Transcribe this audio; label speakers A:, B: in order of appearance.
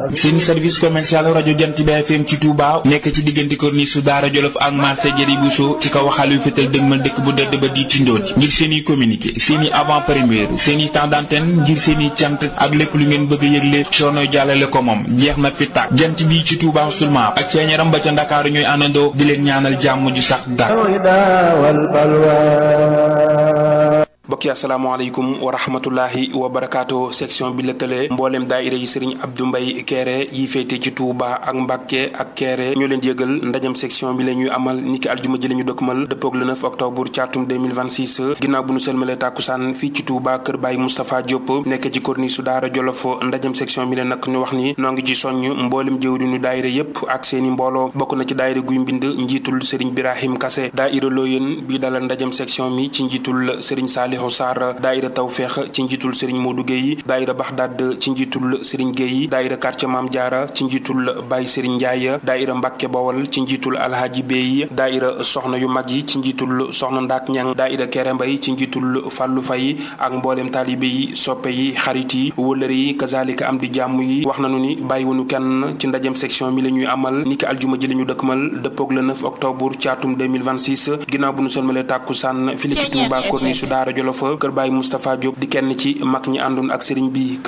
A: seen service commercial rajo Jant bi FM ci Touba nekk ci diggante corniche su Daara Jolof ak marché Jëri Bousso ci kaw waxal yu fetal dëgmal dëkk bu dëdd ba di tindooti ngir seen i communiqué seen i avant première seen i temps d'antenne ngir seen i cant ak lépp lu ngeen bëgg a yëgle coono jàllale ko moom jeex na fi tàkk jant bi ci Touba seulement ak ceeñaram ba ca Ndakaaru ñooy àndandoo di leen ñaanal jàmm ju sax dàkk
B: mbokk yi asalaamaaleykum wa rahmatullahi wa barakaatu section bi lëkkale mboolem daayira yi sëriñ Abdou Mbaye Kéré yi féete ci Touba ak Mbàkke ak Kéré ñoo leen yëgal ndajam section bi la ñuy amal niki aljuma ji la ñu dëkkmal dëppoog le 9 octobre ci atum 2026 ginnaaw bu nu sëlmalee tàkkusaan fii ci Touba kër Baye Moustapha Diop nekk ci corniche su Daara Jolof ndajam section bi la nag ñu wax ni noo ngi ci soññ mboolem jëwriñu daayira yépp ak seeni mbooloo bokk na ci daayira guy mbind njiitul sëriñ Birahim Kase daayira Looyeen bi dalal ndajam section mi ci njiitul sëriñ Saliou Sarr daayira Tawfeex ci njiitul Serigne Modou Gueye daayira Baxdaad ci njiitul Serigne Gueye daayira quartier Maam Jaara ci njiitul Baye Serigne Ndiaye daayira Mbàkke Bawol ci njiitul Alhaji Bey daayira soxna yu mag yi ci njiitul soxna Ndaak Ñang daayira Kéré Mbay ci njiitul Fàllu Fay ak mboolem taalibe yi soppe yi xarit yi wëllëre yi kazalika am di jàmm yi wax nañu ni bàyyiwunu kenn ci ndajem section mi la ñuy amal niki aljuma ji la ñu dëkkmal dëppoog le 9 octobre ci atum 2026 ginnaaw bu nu sëlmalee tàkkusaan fii ci Touba corniche su Daara Jolof kër Baye Moustapha Diop di kenn ci mag ñi àndoon ak sëriñ bi